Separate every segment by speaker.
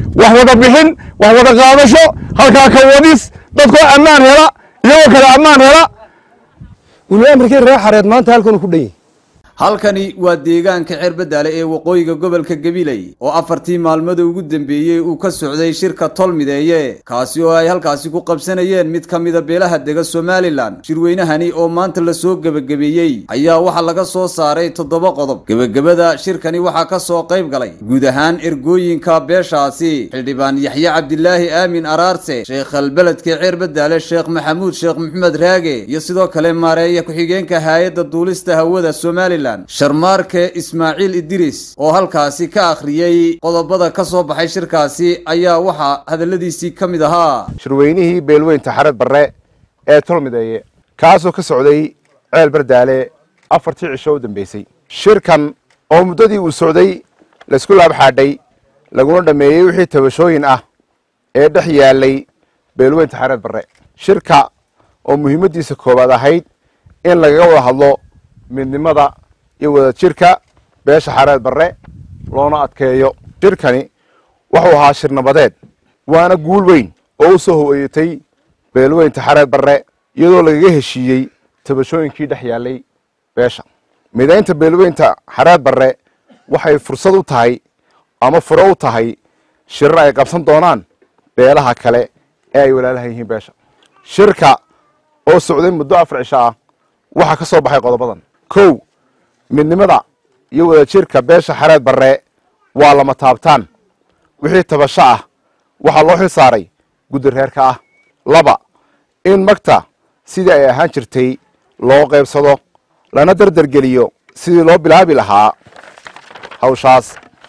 Speaker 1: wax wada bixin wax wada qaadasho halkaa ka wadis dadkoo ammaan hela iyagoo kale ammaan hela weli amarkii reer xareed maanta halkanu ku dhan yahay
Speaker 2: halkani waa deegaanka ceerbadaale ee waqooyiga gobolka gabiley oo afartii maalmada ugu dambeeyey uu ka socday shirka tolmideeye kaasi oo ay halkaasi ku qabsanayeen mid ka mida beelaha dega somalilan shirweynahani oo maanta lasoo gebagabeeyey ayaa waxaa laga soo saaray toddoba qodob gebagabada shirkani waxaa ka soo qayb galay guud ahaan ergooyinka beeshaasi xildhibaan yaxye cabdilaahi aamin araarse sheekhalbeledka ceerbadaale sheekh maxamuud sheekh maxamed raage iyo sidoo kale maareeya ku-xigeenka haayadda duulista hawada somalilan sharmaarke ismaaciil idiris oo halkaasi ka akhriyey qodobada ka soo baxay shirkaasi ayaa waxaa hadalladiisii ka mid ahaa
Speaker 3: shirweynihii beelweynta xared barre ee tolmideeye kaasoo ka socday ceel bardaale afartii cisho u dambeysay shirkan oo muddadii uu socday laysku laabxaadhay laguna dhammeeyey wixii tabashooyin ah ee dhex yaalay beelweynta xareed barre shirka oo muhiimaddiisa koowaad ahayd in lagaga wada hadlo midnimada iyo wada jirka beesha xareed barre loona adkeeyo shirkani wuxuu ahaa shir nabadeed waana guul weyn oo u soo ho'eeyatay beelweynta xareed barre iyadoo lagaga heshiiyey tabashooyinkii dhex yaallay beesha midaynta beelweynta xareed barre waxay fursad u tahay ama furo u tahay shirar ay qabsan doonaan beelaha kale ee ay walaalahan yihiin beesha shirka oo socday muddo afar cisho ah waxaa ka soo baxay qodobadan kow midnimada iyo wada jirka beesha xareed barre waa lama taabtaan wixii tabasho ah waxaa loo xil saaray guddi reerka ah laba in magta sidii ay ahaan jirtay loo qaybsado lana dardargeliyo sidii loo bilaabi lahaa hawshaas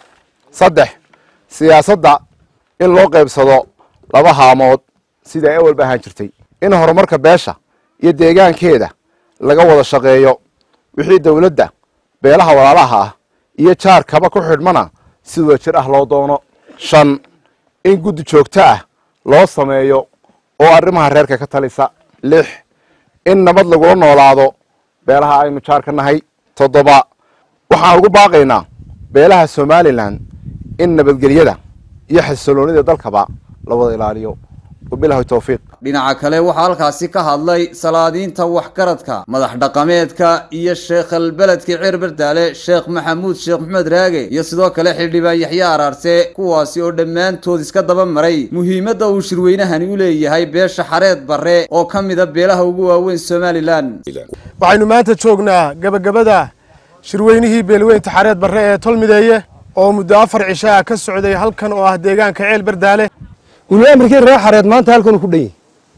Speaker 3: saddex siyaasadda in loo qaybsado laba haamood sidii ay awalba ahaan jirtay in horumarka beesha iyo deegaankeeda laga wada shaqeeyo wixii dowladda beelaha walaalaha ah iyo jaarkaba ku xidhmana si wada jir ah loo doono shan in guddi joogto ah loo sameeyo oo arrimaha reerka ka talisa lix in nabad lagula noolaado beelaha aynu jaarka nahay toddoba waxaan ugu baaqaynaa beelaha somalilan in nabadgelyada iyo xasiloonida dalkaba la wada ilaaliyo wabilahi towfiiq
Speaker 2: dhinaca kale waxaa halkaasi ka hadlay salaadiinta waxgaradka madax dhaqameedka iyo sheekhalbeledka ceer bardaale sheekh maxamuud sheekh maxamed raage iyo sidoo kale xildhibaan yaxye araarse kuwaasi oo dhammaantood iska daba maray muhiimadda uu shirweynahani u leeyahay beesha xareed barre oo ka mida beelaha ugu waaweyn somalilan
Speaker 4: waxaynu maanta joognaa gebagabada shirweynihii beelweynta xareed barre ee tolmideeye oo muddo afar cisho ah ka socday halkan oo ah deegaanka ceel bardaale
Speaker 1: weli amarkii reer xareed maanta halkanu ku dhan yahay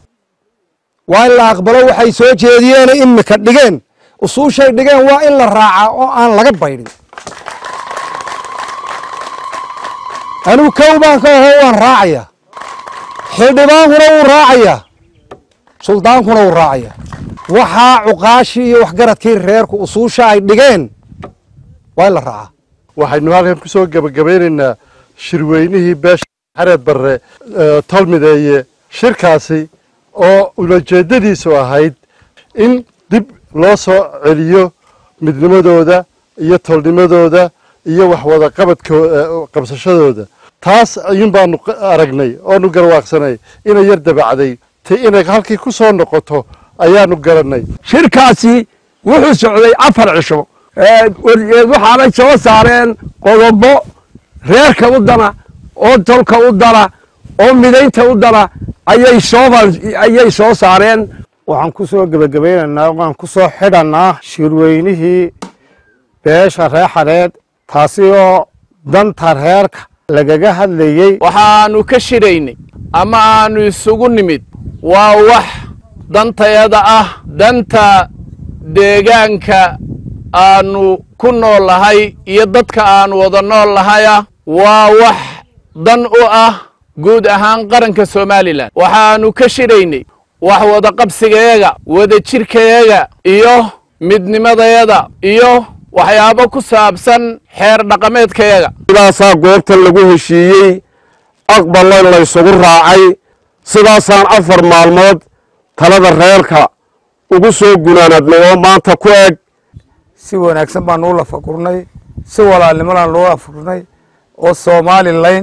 Speaker 1: waa in la aqbalo waxay soo jeediyeen imika dhigeen usuushay dhigeen waa in la raacaa oo aan laga baydhin anigu kow baan ka aho waan raacaya xildhibaankuna wuu raacaya suldaankuna wuu raacaya waxaa cuqaashii iyo waxgaradkii reerku usuusha ay dhigeen waa in la raacaa
Speaker 5: waxaynu halkan ku soo gebagabeynaynaa shirweynihii beesha xareed barre tolmideeye shirkaasi oo ulajeeddadiisu ahayd in dib loo soo celiyo midnimadooda iyo tolnimadooda iyo waxwada qabadko qabsashadooda taas ayuun baanu aragnay oonu garwaaqsanay inay yar dabacday ti inay halkii ku soo noqoto ayaanu garannay
Speaker 6: shirkaasi wuxuu socday afar cisho waxaanay soo saareen qodobo reerka u dana oo tolka u dana oo midaynta u dana ayay soo ayay soo saareen
Speaker 4: waxaan ku soo gebagabaynaynaa waan ku soo xidhannaa shirweynihii beesha reer xareed taasi oo danta reerka lagaga hadlayey
Speaker 7: waxaannu ka shiraynay ama aannu isugu nimid waa wax dantayada ah danta deegaanka aannu ku nool lahay iyo dadka aannu wada nool lahayah waa wax dan u ah guud ahaan qaranka somalilan waxaannu ka shiraynay wax wada qabsigayaga wada jirkayaga iyo midnimadayada iyo waxyaabo ku saabsan xeer dhaqameedkayaga
Speaker 6: sidaasaa goobta lagu heshiiyey aqballa laysugu raacay sidaasaan afar maalmood talada reerka ugu soo gunaanadnay oo maanta ku eg
Speaker 4: si wanaagsan baanu u lafagurnay si walaalnimadaan loo lafagurnay oo somalilan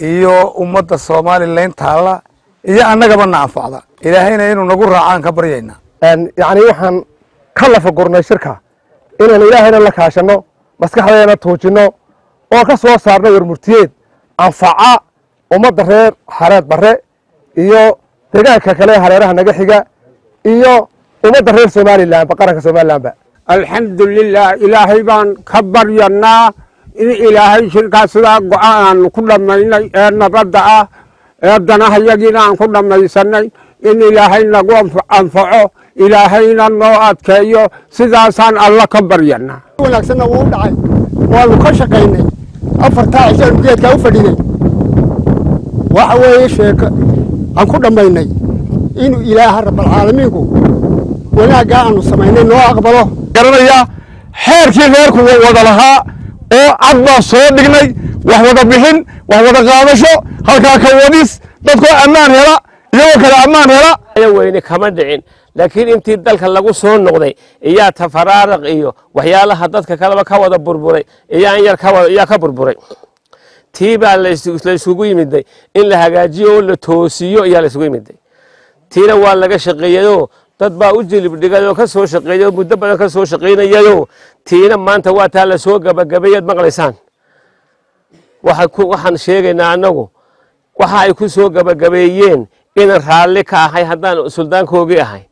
Speaker 1: iyo ummadda somalilan taalla iyo annagaba na anfacda ilaahayna inuu nagu raacaan ka baryaynaa
Speaker 4: yacni waxaan ka lafa gurnay shirka inaynu ilaahayna la kaashanno maskaxdeena tuujinno oo ka soo saarno warmurtiyeed anfaca ummadda reer xareed barre iyo deegaanka kale hareeraha naga xiga iyo ummadda reer somalilanba qaranka somalilanba
Speaker 6: alxamdulilah ilaahay baan ka baryanaa in ilaahay shirkaas sidaa go-aan ku dhammaynay ee nabadda ah ee danahayagiina aan ku dhammaysanay in ilaahay nagu anfaco ilaahayna noo adkeeyo sidaasaan alla ka baryanaa
Speaker 4: wanaagsanna wuu u dhacay waanu ka shaqaynay afartaa cishaanu geedkaa u fadhinay waxa weeye sheeko aan ku dhammaynay inuu ilaaha rabbalcaalamiinku wanaaggaa aanu samaynay noo aqbalo
Speaker 6: garanaya xeerkii reerku wada lahaa oo cad baan soo dhignay wax wada bixin wax wada qaadasho halkaa ka wadis dadkoo ammaan hela iyagoo kale ammaan hela
Speaker 8: weyne kama dhicin laakiin intii dalka lagu soo noqday iyaa tafaraaraq iyo waxyaalaha dadka kaleba ka wada burburay iyaan yar iyaa ka burburay tii baa laysugu yimiday in la hagaajiyo oo la toosiyo iyaa laysugu yimiday tiina waa laga shaqeeyeyoo dad baa u jilib dhigay oo ka soo shaqeeyey oo muddo badan ka soo shaqaynayayoo tiina maanta waa taa la soo gabagabeeyaad maqlaysaan waxaan sheegaynaa annagu waxa ay ku soo gabagabeeyeen inaan raalli ka ahay haddaan suldaankoogii ahay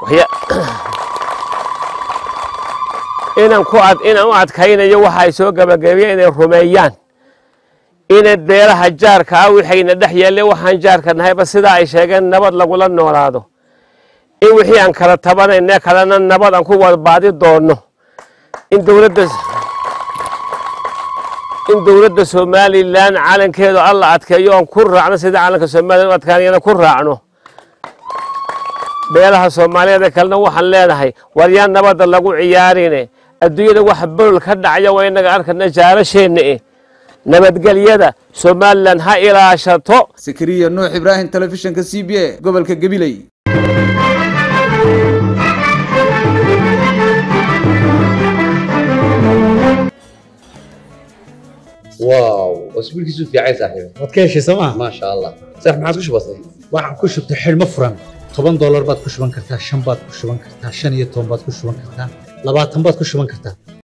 Speaker 8: inaan ku inaan u adkaynayo waxa ay soo gabagabeeyeen inay rumeeyaan inay beelaha jaarka ah wixayna dhex yaallay waxaan jaarka nahayba sidaa ay sheegeen nabad lagula noolaado in wixii aan kala tabanayne kalena nabad aan ku wadbaadi doonno in dowladda in dowladda somalilan calankeedu alla adkeeyo oon ku raacno sida calanka somalilan u adkaanayana ku raacno beelaha soomaaliyeed ee kalena waxaan leenahay war yaan nabadda lagu ciyaarine adduunyada waxa bolol ka dhacaya waa inaga arkana jaarasheenna eh nabadgelyada somalilan ha ilaashato
Speaker 2: sakariya nuux ibraahim telefishinka c b a gobolka gabiley
Speaker 9: واو اسبوعك في عين صاحبي
Speaker 10: waad ka heshay sooma
Speaker 9: ما شاء الله صح ما عادش بسيط
Speaker 10: waxaan ku shubtay xidhmo furan toban doolar baad ku shuban kartaa shan baad ku shuban kartaa shan iyo toban baad ku shuban kartaa labaatan baad ku shuban kartaa